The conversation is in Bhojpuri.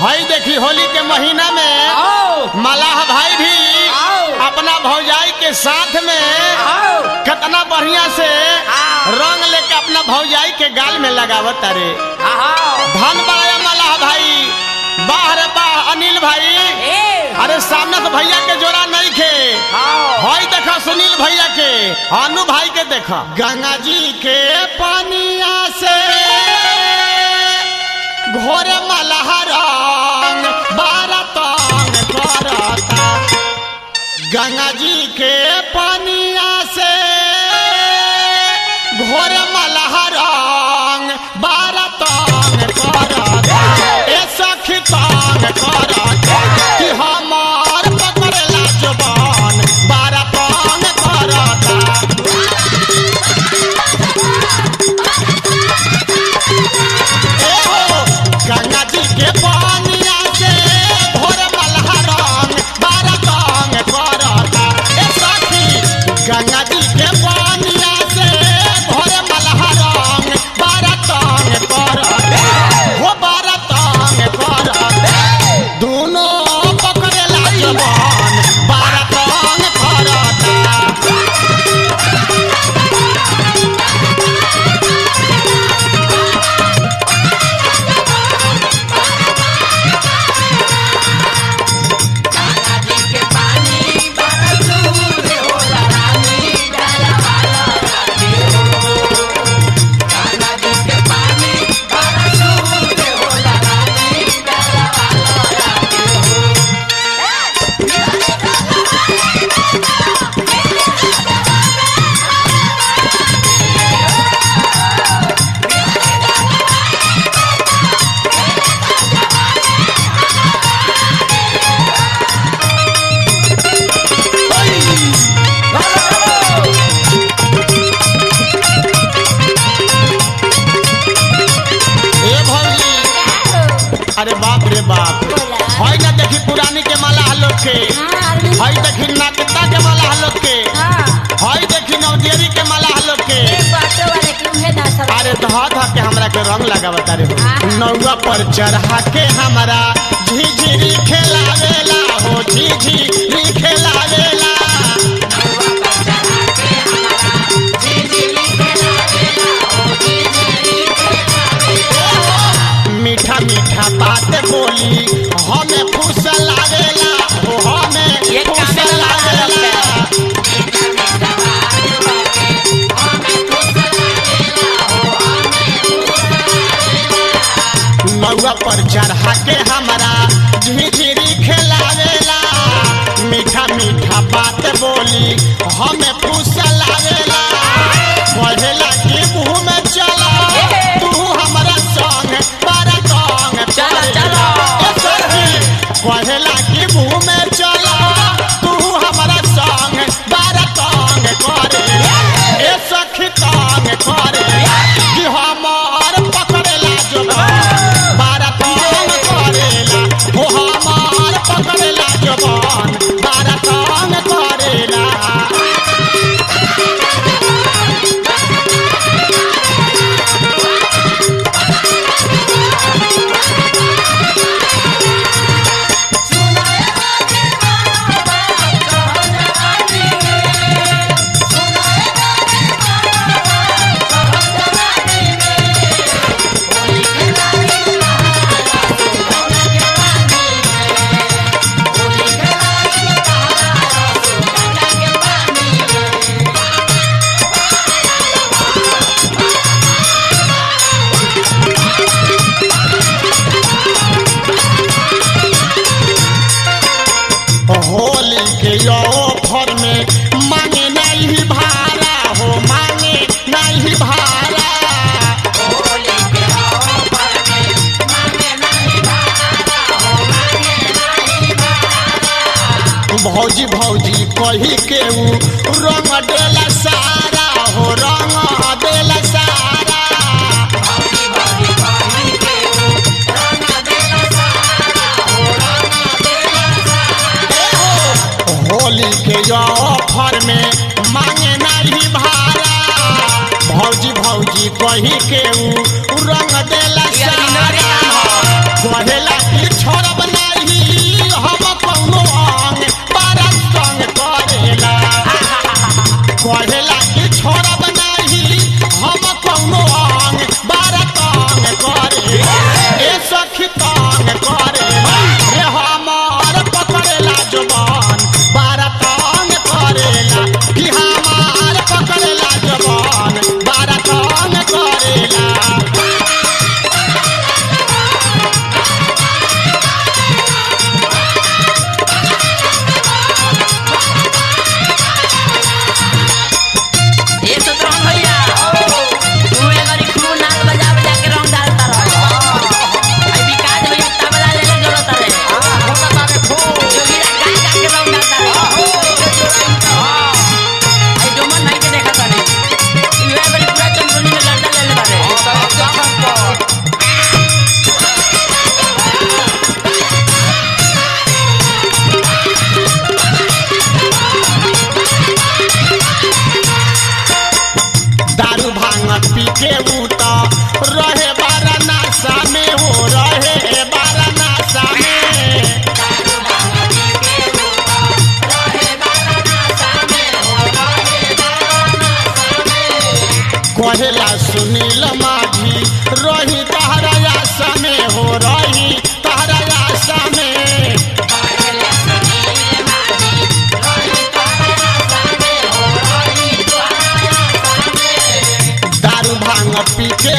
हई देखी होली के महीना में आओ मलाह भाई भी आओ। अपना भौजाई के साथ में आओ कितना बढ़िया से हाँ। रंग लेके अपना भौजाई के गाल में लगावत अरे आओ धन बाया मलाह भाई बाह रे बाह अनिल भाई ए अरे सामने से भैया के जोड़ा नहीं खे आओ हई देखा सुनील भैया के अनु भाई के देखा गंगा जी के पानिया से घोरे मलाह रंग बारह तंग करता गंगा जी के पानिया से घोर मलह रंग बारह तंग करता ए सखी तंग करता कि हमार पकड़ला जुबान बारह तंग करता ए हो गंगा जी के पानिया से घोर मलह रंग बारह तंग करता ए सखी गंगा जी के पानिया से घोर मलह रंग बारह तंग करता हो बारह तंग करता दोनों पकड़ेला जवान बारह तंग करता ए भौजी अरे बाप रे बाप बोला। हई ना देखी पुरानी के माला लोग के हई देखी नाकता के माला लोग के हई देखी नवदेरी के माला लोग के अरे धा धा के हमरा के रंग लगावता रे हाँ। नौवा पर चढ़ा के हमरा झिझिरी खेलावेला हो झिझिरी खेलावेला मीठा मीठा बात बोली हमें खुश लागेला हो हमें ये खुश काने लगा लागेला नौवा पर चढ़ा के हमारा झिझिरी खेलावेला मीठा मीठा बात बोली हमें खुश लागेला पढ़ेला कि मुँह में चला तू हमारा संग बड़ा संग चला, चला। ए सखी, पढ़ेला कि मुँह में चला तू हमारा संग बड़ा संग करे ए सखी संग करे कि हमार पकड़ेला जुबान बारह तंग करेला हो हमार पकड़ेला जुबान बारह तंग करेला होली के ऑफर में मांगे नहीं भाड़ा हो मांगे नहीं भाड़ा भौजी भौजी कही के ऊ रंग देला सारा हो रंग देला सारा होली के ऑफर में मांगे नहीं भाड़ा भौजी भौजी कही के ऊ रंग देला ये सारा अभी कहेला कि छोड़ब नहीं हम कौनो अंग बारा संग करेला कहेला कि छोड़ब नहीं हम कौनो अंग बारा तंग करे ए सखी तंग करे रे हमार पकड़ेला जुबान बारा तंग करेला कि हमार पकड़ेला जुबान बारा तंग करेला ये तो रंग भैया तू एक बारी खूब नाल बजा बजा के रंग डालता रह आई विकास भैया तबला ले ले जरूरत है जोगिरा गा गा के रंग डालता रह आई डोमन नहीं के देखा तारे ये बारी पूरा चंदनी में गड्ढा ले ले बारे दारू भांग पी के उता रहे बारा नाशा में हो रहे बारा नाशा में कहेला सुनील माझी रही तहरा आशा में हो रही तहरा आशा में दारू भांग पी के